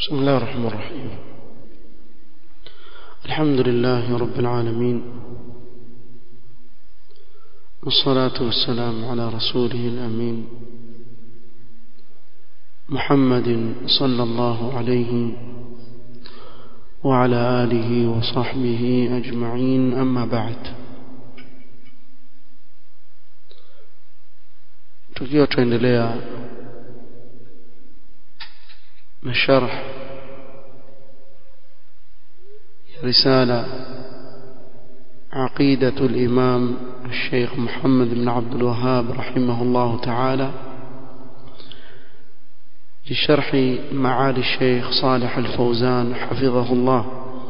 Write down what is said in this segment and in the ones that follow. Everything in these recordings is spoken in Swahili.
بسم الله الرحمن الرحيم الحمد لله رب العالمين والصلاة والسلام على رسوله الأمين محمد صلى الله عليه وعلى آله وصحبه أجمعين أما بعد tukiwa tuendelea na sharh رسالة عقيدة الإمام الشيخ محمد بن عبد الوهاب رحمه الله تعالى لشرح معالي الشيخ صالح الفوزان حفظه الله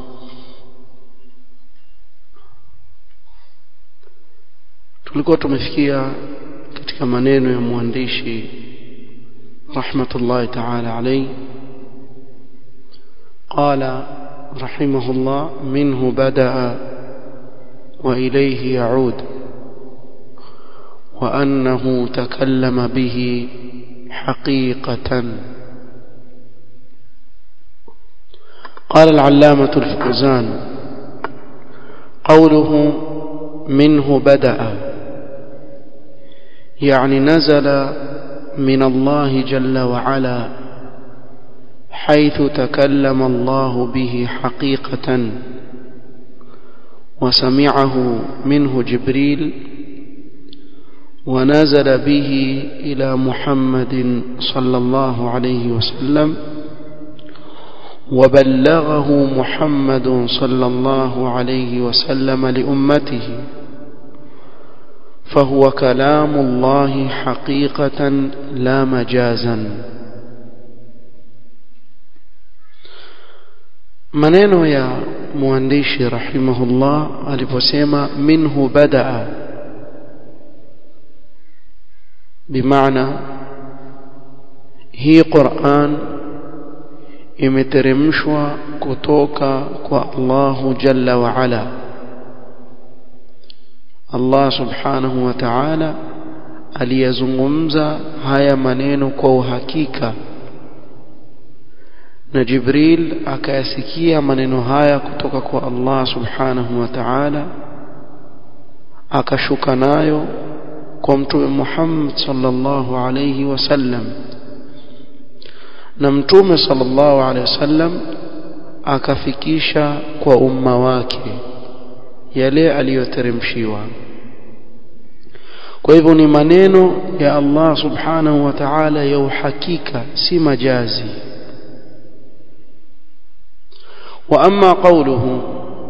tulikuwa tumefikia katika maneno ya mwandishi rahmatullahi ta'ala alayhi qala رحمه الله منه بدأ وإليه يعود وأنه تكلم به حقيقة قال العلامة الفوزان قوله منه بدأ يعني نزل من الله جل وعلا حيث تكلم الله به حقيقة وسمعه منه جبريل ونزل به إلى محمد صلى الله عليه وسلم وبلغه محمد صلى الله عليه وسلم لأمته فهو كلام الله حقيقة لا مجازا maneno ya mwandishi rahimahullah aliposema minhu badaa bimaana hii Qur'an imeteremshwa kutoka kwa Allahu jalla wa ala Allah subhanahu wa ta'ala aliyazungumza haya maneno kwa uhakika na Jibril akayasikia maneno haya kutoka kwa Allah subhanahu wa ta'ala akashuka nayo kwa mtume Muhammad sallallahu alayhi wasallam na mtume sallallahu alayhi wasallam akafikisha kwa umma wake yale aliyoteremshiwa kwa hivyo ni maneno ya Allah subhanahu wa ta'ala ya uhakika si majazi وأما قوله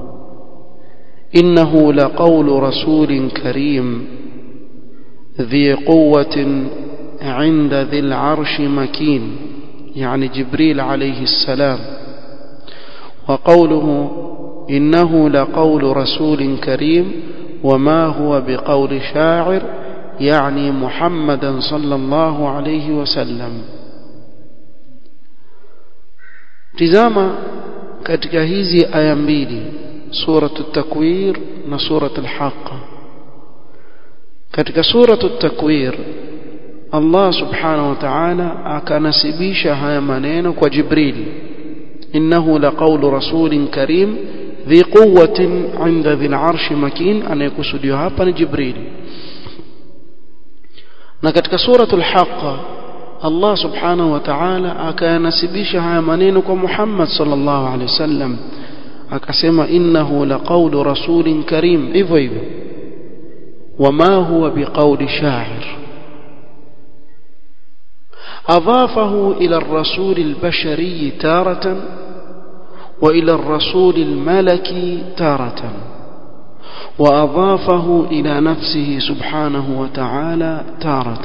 إنه لقول رسول كريم ذي قوة عند ذي العرش مكين يعني جبريل عليه السلام وقوله إنه لقول رسول كريم وما هو بقول شاعر يعني محمدا صلى الله عليه وسلم تزام katika hizi aya mbili suratu takwir na suratu al-haqq katika suratu takwir Allah subhanahu wa ta'ala akanasibisha haya maneno kwa Jibril innahu laqawlu rasulin karim dhi quwwatin 'inda dhil 'arshi makin anayekusudiwa hapa ni Jibril na katika suratu al-haqq Allah subhanahu wa ta'ala akayanasibisha haya maneno kwa Muhammad sallallahu alaihi wasallam akasema innahu laqawlu rasulin karim hivyo hivyo wama huwa biqawli sha'ir أضافه إلى الرسول البشري تارة وإلى الرسول الملكي تارة وأضافه إلى نفسه سبحانه وتعالى تارة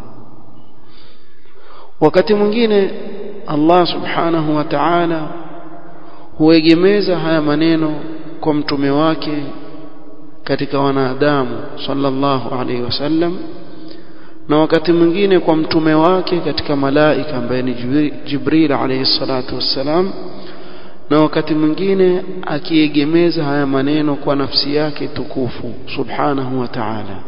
wakati mwingine Allah subhanahu wa ta'ala huegemeza haya maneno kwa mtume wake katika wanadamu sallallahu alaihi wasallam na wakati mwingine kwa mtume wake katika malaika ambaye ni Jibril alayhi salatu wassalam na wakati mwingine akiegemeza haya maneno kwa nafsi yake tukufu subhanahu wa ta'ala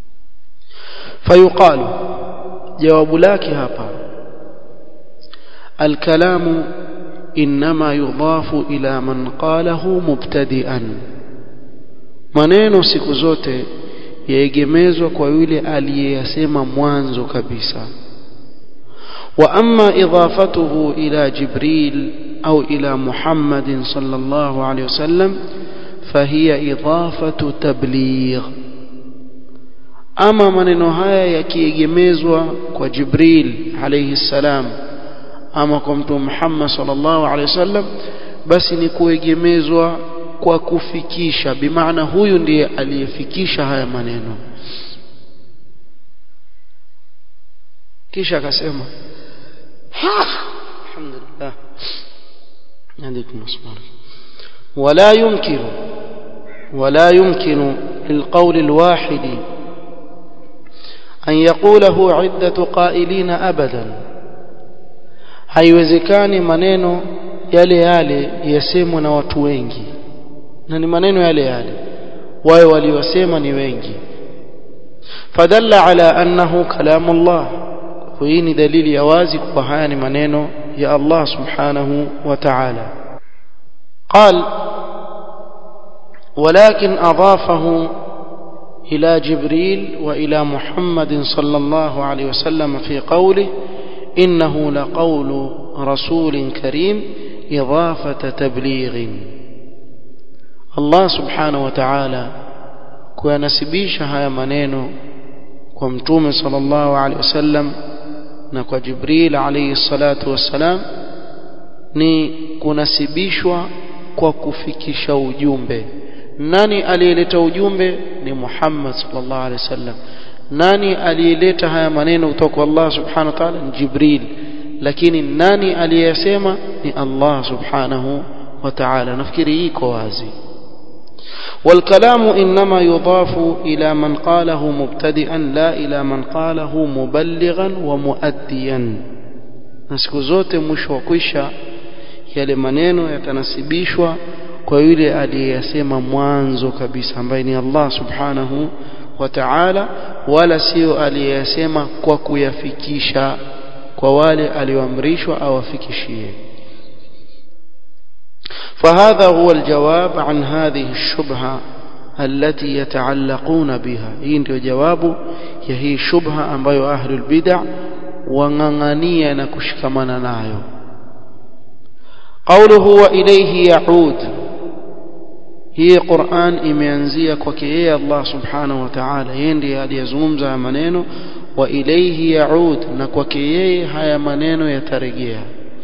fayuqalu jawabu lake hapa الكلام إنما يضاف إلى من قاله مبتدئا maneno siku zote yaegemezwa kwa yule aliyeyasema mwanzo kabisa wa amma idafatuhu ila jibril au ila muhammadin sallallahu alayhi wasallam fahiya idafatu tabligh ama maneno haya yakiegemezwa kwa jibril alayhi salam ama kwa mtume Muhammad sallallahu alaihi wasallam basi ni kuegemezwa kwa kufikisha bimaana huyu ndiye aliyefikisha haya maneno kisha akasema alhamdulillah yadikum asmar ولا يمكن ولا يمكن للقول الواحد أن يقوله عدة قائلين أبداً haiwezekani maneno yale yale yasemwe na watu wengi na ni maneno yale yale wao waliosema ni wengi fadalla ala annahu kalamu Allah hii ni dalili ya wazi kwa haya ni maneno ya Allah subhanahu wa ta'ala قال ولكن أضافه إلى جبريل وإلى محمد صلى الله عليه وسلم في قوله إنه لقول رسول كريم إضافة تبليغ الله سبحانه وتعالى kuyanasibisha haya maneno kwa mtume sallallahu alaihi wasallam na kwa Jibril alayhi salatu wassalam ni kunasibishwa kwa kufikisha ujumbe nani aliyeleta ujumbe ni Muhammad sallallahu alaihi wasallam nani aliyeleta haya maneno kutoka kwa Allah subhanahu wa ta'ala ni Jibril lakini nani aliyesema ni Allah subhanahu wa ta'ala nafikiri iko wazi والكلام إنما يضاف إلى من قاله مبتدئا لا إلى من قاله مبلغا ومؤديا نسكو zote mwisho wa kwisha yale maneno yatanasibishwa kwa yule aliyesema mwanzo kabisa ambaye ni Allah subhanahu wa ta'ala wala sio aliyesema kwa kuyafikisha kwa wale alioamrishwa awafikishie فهذا هو الجواب عن هذه الشبهة التي يتعلقون بها hii ndio jawabu ya hii shubha ambayo ahlul bid'ah wangangania na kushikamana nayo قوله وإليه يعود hii Qur'an imeanzia kwake yeye Allah subhanahu wa ta'ala yeye ndiye aliyezungumza maneno wa ilayhi yaud na kwake yeye haya maneno yatarejea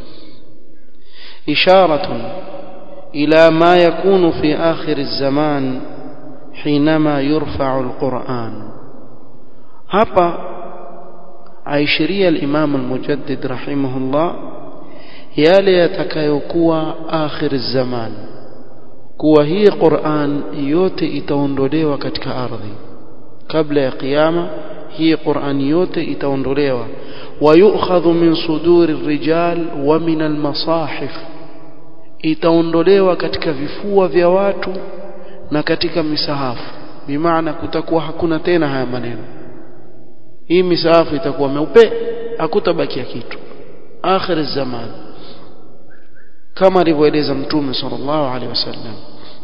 isharatun ila ma yakunu fi akhir az-zaman حينما يرفع القرآن hapa aishiria al-Imam al-Mujaddid rahimahullah yale yatakayokuwa akhir az-zaman kuwa hii Qur'an yote itaondolewa katika ardhi kabla ya kiyama hii Qur'an yote itaondolewa wayukhadhu min suduri rijal wa min almasahif itaondolewa katika vifua vya watu na katika misahafu bimaana kutakuwa hakuna tena haya maneno hii misahafu itakuwa meupe hakutabakia kitu akhir zaman kama alivyoeleza mtume sallallahu alaihi wasallam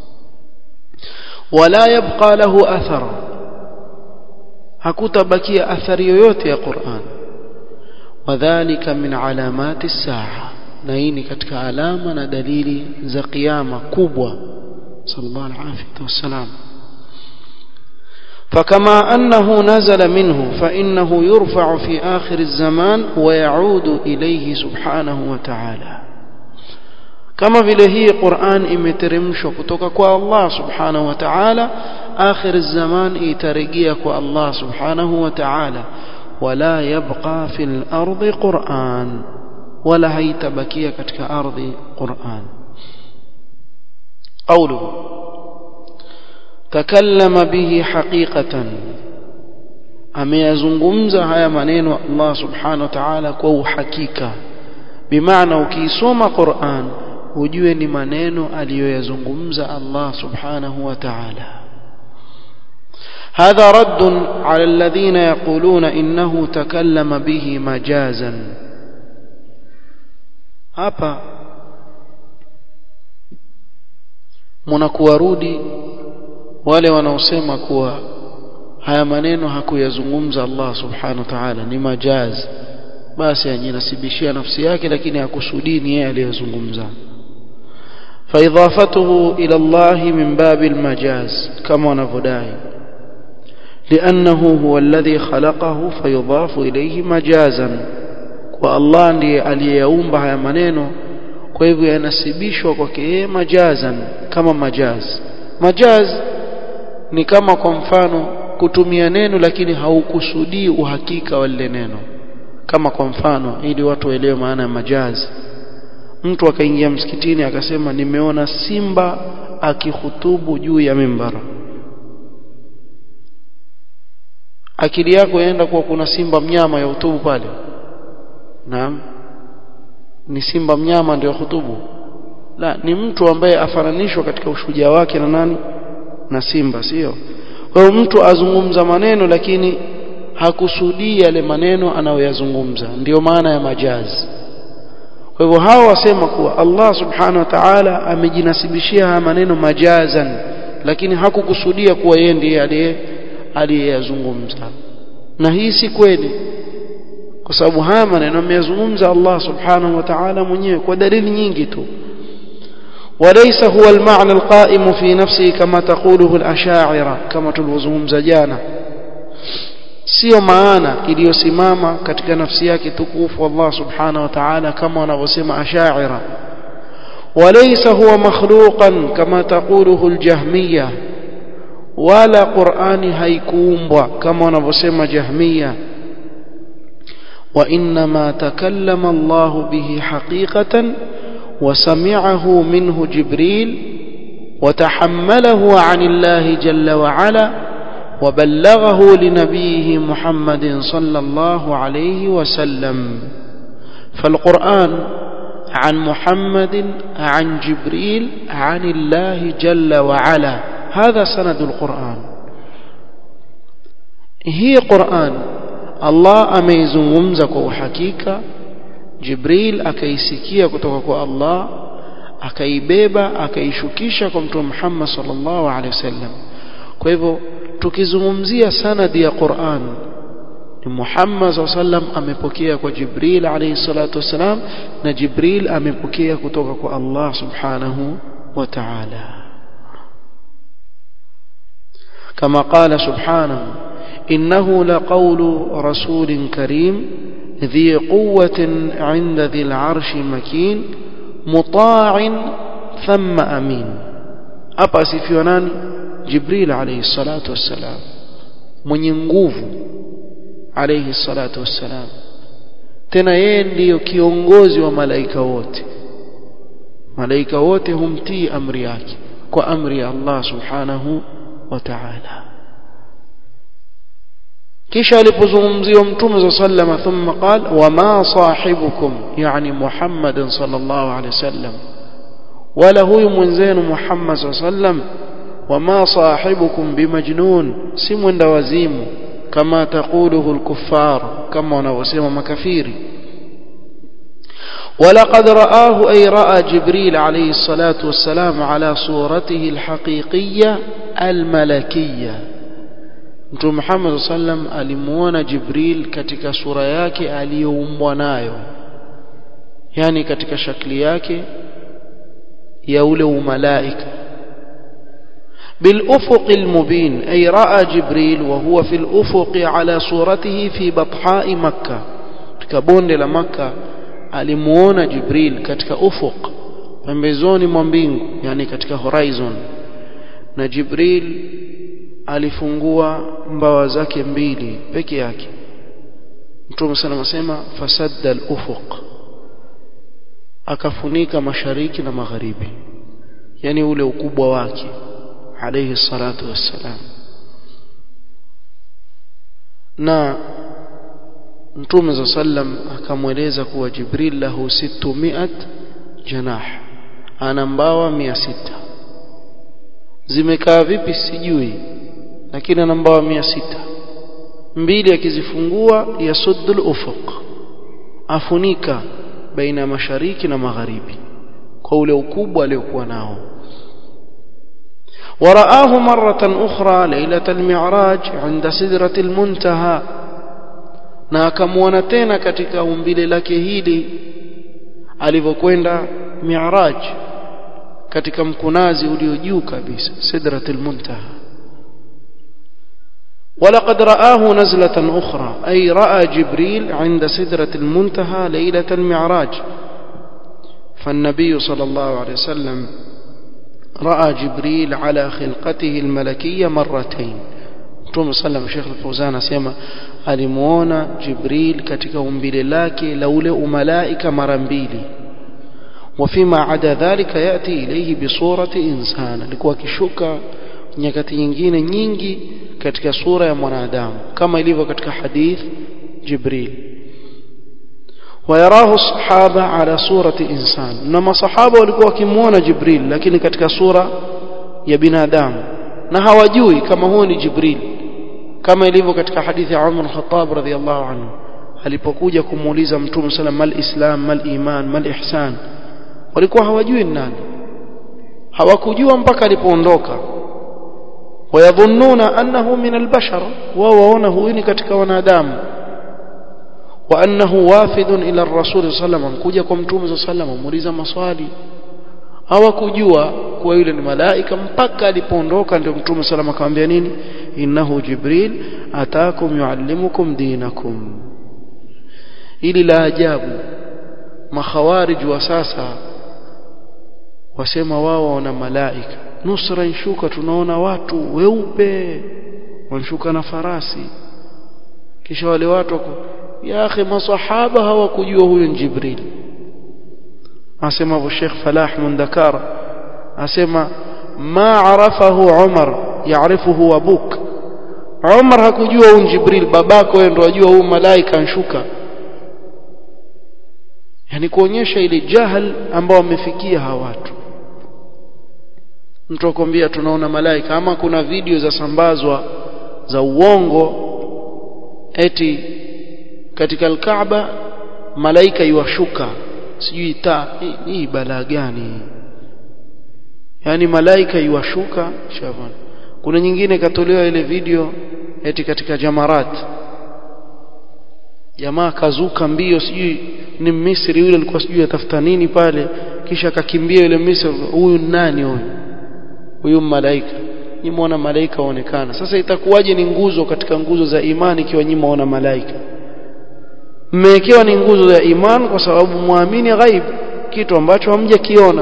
wala yabqa lahu athara hakutabakia athari yoyote ya Qur'an wadhālika min alamati as-sa'a na hii ni katika alama na dalili za kiyama kubwa sallallahu alaihi wasallam فكما أنه نزل منه فإنه يرفع في آخر الزمان ويعود إليه سبحانه وتعالى kama vile hii Qur'an imeteremshwa kutoka kwa Allah subhanahu wa ta'ala akhir zaman itarejea kwa Allah subhanahu wa ta'ala wala yabqa fil ardi Qur'an wala haitabakia katika ardhi Qur'an qawluhu takallama bihi haqiqatan ameyazungumza haya maneno Allah subhanahu wa ta'ala kwa uhakika bimaana ukisoma Qur'an ujue ni maneno aliyoyazungumza Allah subhanahu wa ta'ala هذا رد على الذين يقولون إنه تكلم به مجازا hapa mnakuwarudi wale wanaosema kuwa haya maneno hakuyazungumza Allah subhanahu wa ta'ala ni majaz basi ajinasibishia nafsi yake lakini hakusudii ni yeye aliyozungumza فإضافته إلى الله من باب المجاز كما نفداي لأنه هو الذي خلقه فيضاف إليه مجازا والله ndiye aliyeumba haya maneno kwa hivyo yanasibishwa kwake yeye majazan kama majaz majaz ni kama kwa mfano kutumia neno lakini haukusudii uhakika wa lile neno kama kwa mfano ili watu waelewe maana ya majazi mtu akaingia msikitini akasema nimeona simba akihutubu juu ya mimbara akili yako yaenda kuwa kuna simba mnyama ya hutubu pale naam ni simba mnyama ndio hutubu la ni mtu ambaye afananishwa katika ushujaa wake na nani na simba sio kwa hiyo mtu azungumza maneno lakini hakusudii yale maneno anayoyazungumza ndiyo maana ya majazi kwa hivyo hao wasema kuwa Allah subhanahu wa ta'ala amejinasibishia haya maneno majazan lakini hakukusudia kuwa yeye ndiye aliye aliyeyazungumza na hii si kweli kwa sababu haya maneno ameyazungumza Allah subhanahu wa ta'ala mwenyewe kwa dalili nyingi tu وليس هو المعنى القائم في نفسه كما تقوله الأشاعرة كما تلوزهم جانا sio maana iliyosimama katika nafsi yake tukufu Allah subhanahu wa ta'ala kama wanavyosema ashaira walaysa huwa makhluqan kama taquluhu aljahmiyya wala qur'ani haikuumbwa kama wanavyosema jahmiyya وإنما تكلم الله به حقيقة وسمعه منه جبريل وتحمله عن الله جل وعلا وبلغه لنبيه محمد صلى الله عليه وسلم فالقرآن عن محمد عن جبريل عن الله جل وعلا هذا سند القرآن هي قرآن الله ameizungumza kwa uhakika Jibril akaisikia kutoka kwa Allah akaibeba akaishukisha kwa mtume Muhammad sallallahu alaihi wasallam kwa hivyo tukizungumzia sanadi ya Qur'an ni Muhammad sallam amepokea kwa Jibril alayhi salatu wasalam na Jibril amepokea kutoka kwa Allah subhanahu wa ta'ala كما قال سبحانه إنه لقول رسول كريم ذي قوة عند ذي العرش مكين مطاع ثم أمين أبا سيفيونان جبريل عليه الصلاة والسلام mwenye nguvu alayhi salatu wassalam tena yeye ndiyo kiongozi wa malaika wote malaika wote humtii amri yake kwa amri ya Allah subhanahu wa ta'ala kisha alipozungumziwa mtume za sallama thumma qal wama sahibukum yani muhammadin sallallahu alayhi wasallam wala huyu mwenzenu muhammad sallam وما صاحبكم بمجنون si mwenda wazimu kama taquluhu الكفار kama wanavyosema makafiri ولقد رآه أي رأى جبريل عليه الصلاة والسلام على صورته الحقيقية الملكية Mtume Muhammad sallam alimuona Jibril katika sura yake aliyoumbwa nayo yani katika shakli yake ya ule umalaika بالأفق المبين أي رأى جبريل وهو في الأفق على صورته في بطحاء مكة كبون لمكة alimuona Jibril katika ufuq pembezoni mwa mbingu yani katika horizon na Jibril alifungua mbawa zake mbili peke yake Mtume sana anasema fasadda al-ufuq akafunika mashariki na magharibi yani ule ukubwa wake alayhi salatu wassalam na mtume za sallam akamweleza kuwa jibril lahu 600 janah ana mbawa 600 zimekaa vipi sijui lakini ana mbawa 600 mbili akizifungua yasuddul ufuq afunika baina ya mashariki na magharibi kwa ule ukubwa aliokuwa nao ورآه مرة أخرى ليلة المعراج عند سدرة المنتهى na akamwona tena katika umbile lake hili alivyokwenda mi'raj katika mkunazi ulio juu kabisa sidratul muntaha ولقد رآه نزلة أخرى أي رأى جبريل عند سدرة المنتهى ليلة المعراج فالنبي صلى الله عليه وسلم رأى جبريل على خلقته الملكية مرتين Mtume sallam Sheikh Al-Fauzan asema alimuona Jibril katika umbile lake la ule umalaika mara mbili wafima ada dhalika yati ilayhi bisurati insana alikuwa akishuka nyakati nyingine nyingi katika sura ya mwanadamu kama ilivyo katika hadith Jibril ويراه الصحابة على صورة إنسان نما صحابة walikuwa wakimuona Jibril lakini katika sura ya binadamu na hawajui kama huo ni Jibril kama ilivyo katika hadithi ya Umar al-Khattab radhiyallahu anhu alipokuja kumuuliza Mtume sallam mal islam mal iman mal ihsan walikuwa hawajui nani hawakujua mpaka alipoondoka wayadhunnuna annahu min albashar wao waona huyu ni katika wanadamu wa annahu wafidun ila ar-rasul sallam kuja kwa Mtume sallam muuliza maswali hawakujua kuwa yule ni malaika mpaka alipoondoka ndio mtume salama akamwambia nini innahu jibril atakum yuallimukum dinakum ili la ajabu makhawarij wa sasa wasema wao wana malaika nusra inshuka tunaona watu weupe wanshuka na farasi kisha wale watu wako ya akhi masahaba hawakujua huyo jibril asema hivyo Sheikh Falah Mundakar asema ma arafahu Umar yaarifuhu abuk Umar hakujua huyu Jibril babako wewe ndo wajua huyu malaika anshuka yani kuonyesha ile jahal ambao wamefikia hawa watu mtu akwambia tunaona malaika ama kuna video za sambazwa za uongo eti katika al-Kaaba malaika yuwashuka sijui taa hii balaa gani yani malaika yuwashuka shaban kuna nyingine katolewa ile video eti katika jamarat jamaa kazuka mbio sijui ni Misri yule alikuwa sijui atafuta nini pale kisha akakimbia yule Misri huyu nani huyu huyu malaika ni muona malaika waonekana sasa itakuwaje ni nguzo katika nguzo za imani ikiwa nyinyi muona malaika mmewekewa ni nguzo ya iman kwa sababu muamini ghaib kitu ambacho hamjakiona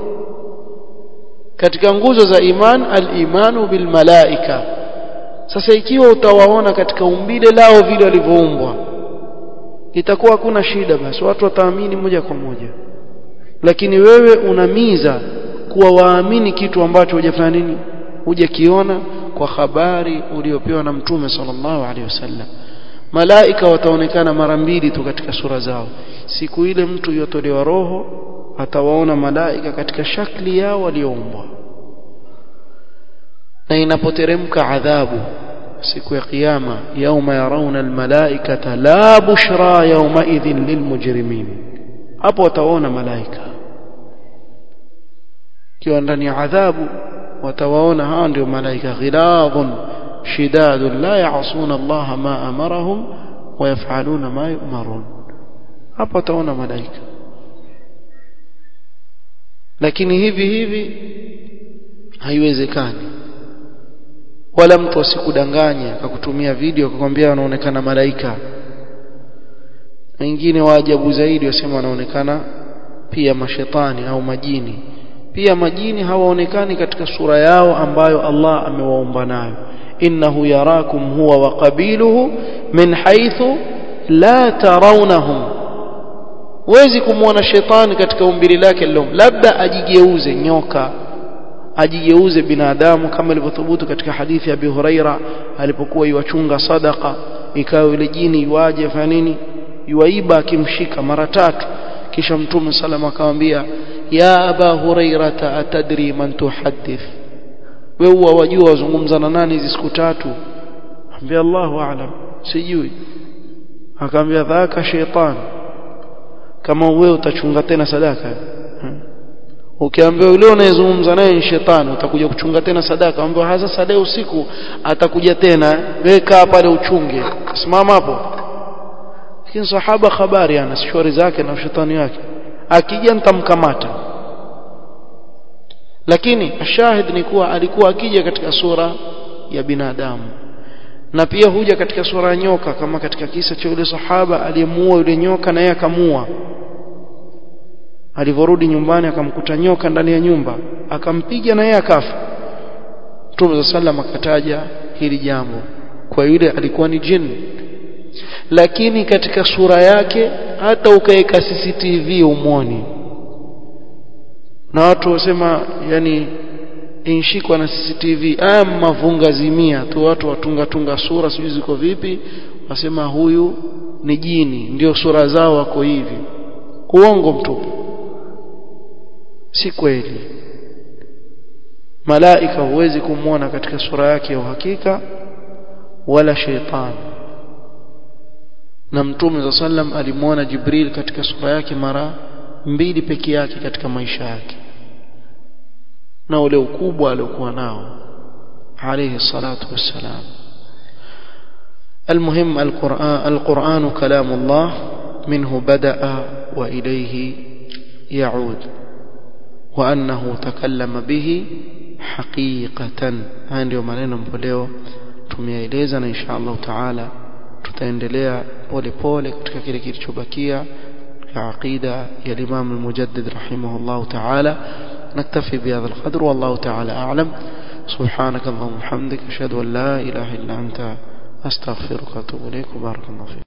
katika nguzo za iman al-imanu bil malaika sasa ikiwa utawaona katika umbile lao vile walivyoumbwa itakuwa hakuna shida basi watu wataamini moja kwa moja lakini wewe unamiza kuwa waamini kitu ambacho hujafanya nini hujakiona kwa habari uliopewa na mtume sallallahu alaihi wasallam malaika wataonekana mara mbili tu katika sura zao siku ile mtu yotolewa roho atawaona malaika katika shakli yao walioumbwa na inapoteremka adhabu siku ya kiyama yauma yarauna almalaikata la bushra yauma idhin lilmujrimin hapo wataona malaika kiwa ndani ya adhabu watawaona hawa ndio malaika ghiladhun شداد لا يعصون الله ما أمرهم ويفعلون ما يؤمرون hapa utaona malaika lakini hivi hivi haiwezekani wala mtu asikudanganye akakutumia video akakwambia anaonekana malaika wengine wa ajabu zaidi wasema wanaonekana pia mashetani au majini pia majini hawaonekani katika sura yao ambayo Allah amewaumba nayo إنه يراكم هو وقبيله من حيث لا ترونهم wezi kumwona shetani katika umbili lake lilom labda ajigeuze nyoka ajigeuze binadamu kama ilivyothubutu katika hadithi ya Abi Huraira alipokuwa yuwachunga sadaka ikawa yule jini yuaje fanya nini yuaiba akimshika mara tatu kisha mtume salama akamwambia ya aba hurairata atadri man tuhaddith wewe huwa wajua wazungumza na nani hizi siku tatu ambia Allahu aalam sijui akamwambia dhaka shaytan kama wewe utachunga tena sadaka ukiambiwa yule unayezungumza naye ni shetani utakuja kuchunga tena sadaka ambapo hasa sasa usiku atakuja tena weka pale uchunge simama hapo lakini sahaba habari ana shori zake na shetani wake akija nitamkamata lakini shahid ni kuwa alikuwa akija katika sura ya binadamu na pia huja katika sura ya nyoka kama katika kisa cha yule sahaba aliyemuua yule nyoka na yeye akamua alivyorudi nyumbani akamkuta nyoka ndani ya nyumba akampiga na yeye akafa Mtume sallam akataja hili jambo kwa yule alikuwa ni jini lakini katika sura yake hata ukaweka CCTV umwoni na watu wasema yani inshikwa na CCTV aya mavunga zimia tu watu watunga tunga sura sijui ziko vipi wasema huyu ni jini ndio sura zao wako hivi uongo mtupu si kweli malaika huwezi kumwona katika sura yake ya uhakika wala sheitani na mtume za sallam alimwona jibril katika sura yake mara mbili peke yake katika maisha yake na ule ukubwa aliokuwa nao alayhi salatu wassalam المهم القرآن, القرآن كلام الله منه بدأ وإليه يعود وأنه تكلم به حقيقة هاي ndio maneno ambayo tumeeleza na insha Allah taala tutaendelea pole pole katika kile kilichobakia ya aqida ya Imam al-Mujaddid rahimahullah taala نكتفي بهذا القدر والله تعالى أعلم سبحانك اللهم وبحمدك أشهد أن لا إله إلا أنت أستغفرك وأتوب إليك وبارك الله فيك